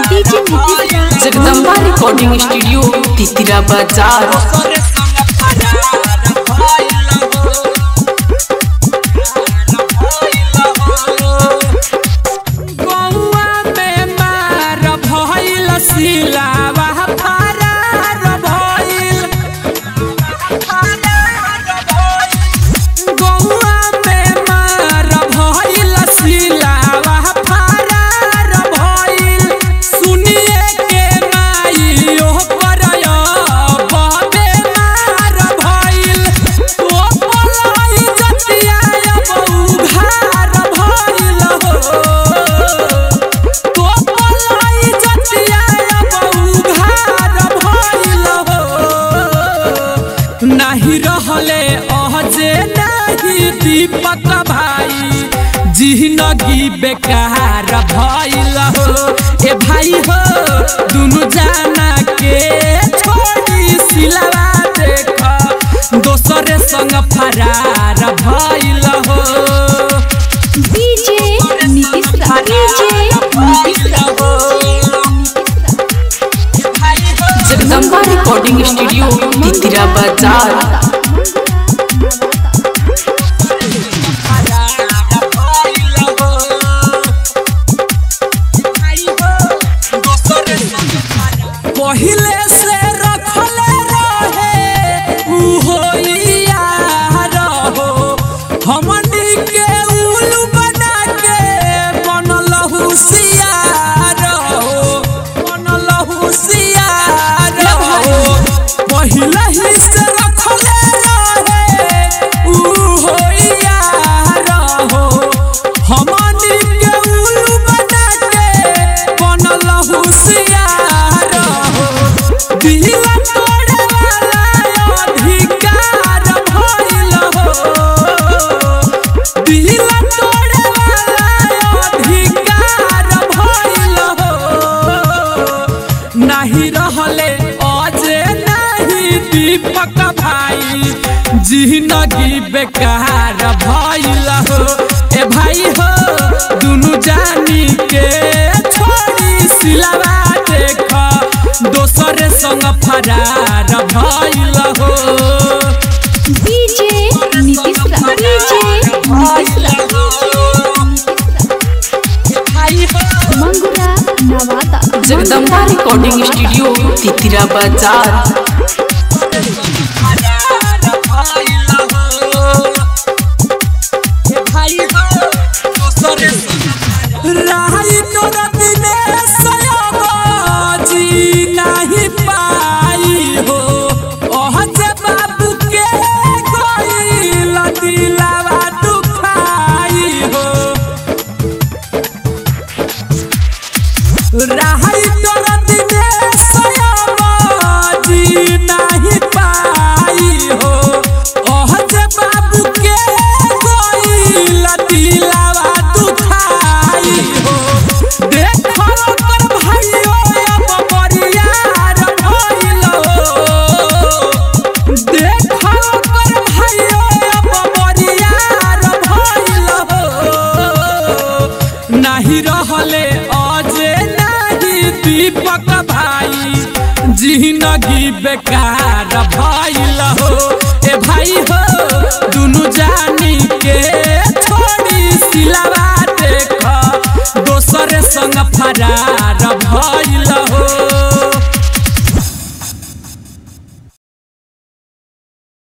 DJ Nitish Raj Jagdamba recording studio Titira बाजार गौआ में मार भइल सिलावा फरार भइल गौआ में मार भइल सिलावा फरार भइल सुनिए के माई ओ करय बबे मार भइल ओ पलाई जतिया बहु घार भइल हो तो पलाई जतिया बहु घार भइल हो नाही रहले अहजे नाही दीपक भाई जिंदगी बेकार भइल हो ए भाई हो दुनु जाना के छोड़ी सिलवा देख दोसरे संग फरार भइल हो DJ Nitish Raj DJ Nitish Raj Jagdamba recording studio Titira बाजार पहिले से रखले रहे उहो यार हो हमनी के उल्लू बना के बनल हुसियार हो बनल हुसियार हो पहिले ही से रखले रहे उहो यार हो हमनी के उल्लू बना के बनल हुसियार हो दिल तोड़े वाला अधिकार भइल हो दिल तोड़े वाला अधिकार भइल हो नहीं रहले अजे नहीं दीपक भाई जिंदगी बेकार भइल हो ए भाई हो दुनु जानी के छोड़ी सिलवा देख दोसरे संग फरार भइल हो DJ Nitish Raj DJ Nitish Raj Mangura Nawada Jagdamba recording studio Titira बाजार राही तोरा बिने सयाबाजी नहीं पाई हो ओह जे बाबू के गइल दिलावा दुखाई हो राही तोरा बिने सयाबाजी नहीं पाई हो ओह जे बाबू के गइल दिलावा दुखाई हो देखो कर भाइयो अब बरियार भइल हो देखो कर भाइयो अब बरियार भइल हो नहीं रहले अजे नहीं दीपक भाई जिंदगी बेकार भइल हो ए भाई हो दुनु जानी के छोड़ी सिलवा देख दोसरे संग फरार